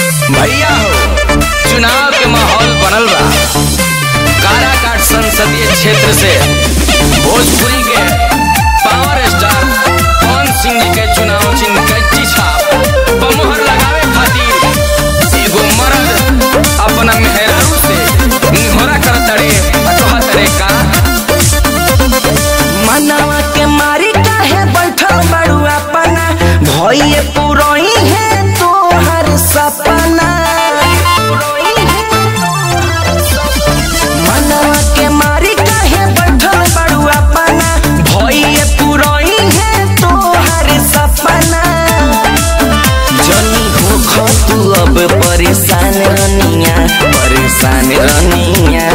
भैया हो चुनाव के माहौल बनल बा काराकाट संसदीय क्षेत्र से भोजपुरी के पावर स्टार पवन सिंह जी के चुनाव चिन्ह कच्ची छाप पर मोहर लगावे खातिर एगो मर्द अपना मेहरारू से निहोरा कर तड़े अथवा तड़े का मनवा के मारी काहे बैठल बड़ू अपना भइए पुरई है तोहर सपना मनवा के मारी काहे बैठल बड़ू अपना भइए पुरई है तोहर सपना जनी हो खो तू अब परेशान रनिया परेशान रनिया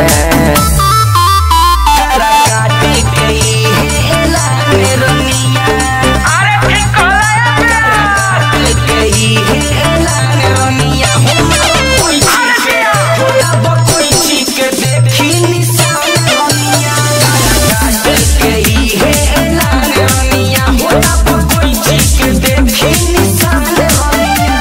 तारा काटे गई है लाल रनिया अरे ठीक तारा काटे गई है लाल रनिया हो कोई चीज के होला ब कोई चीज के देखी निशान रनिया तारा काटे गई है लाल रनिया होला ब कोई चीज के देखी निशान रनिया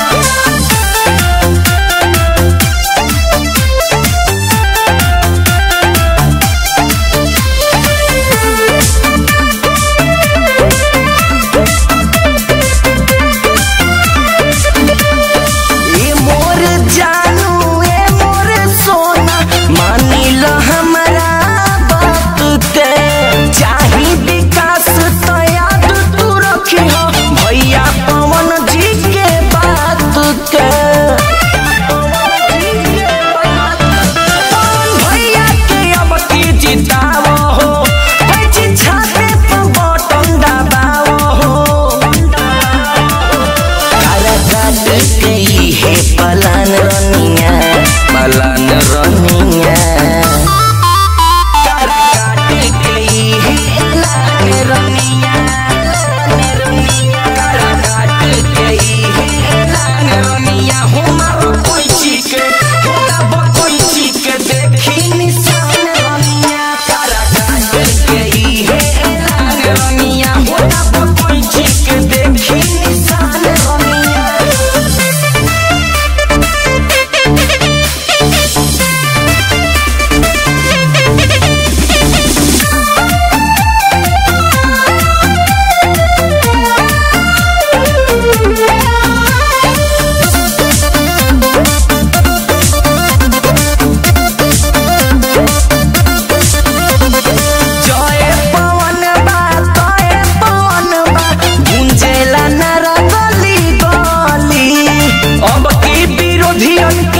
ए मोर जानू ए मोर सोना मानी लो हमरा बात के चाही विकास तो याद तू रखी हो भैया पवन जी के बात के पवन भैया के अब की जितावो हो पैची छाते पर बटन दबावो हो तारा काट गई है पलान रनिया पलान रनिया तारा काट गई है लान रनिया लान रनिया तारा काट गई है लान रनिया हो मारो कोई चीज के होला ब कोई चीज के देखी निशान रनिया तारा काट गई है लान रनिया होला ब कोई चीज के देखी निशान रनिया जय पवन बा तय पवन बा गुंजेला नारा गली गली अब की विरोधियन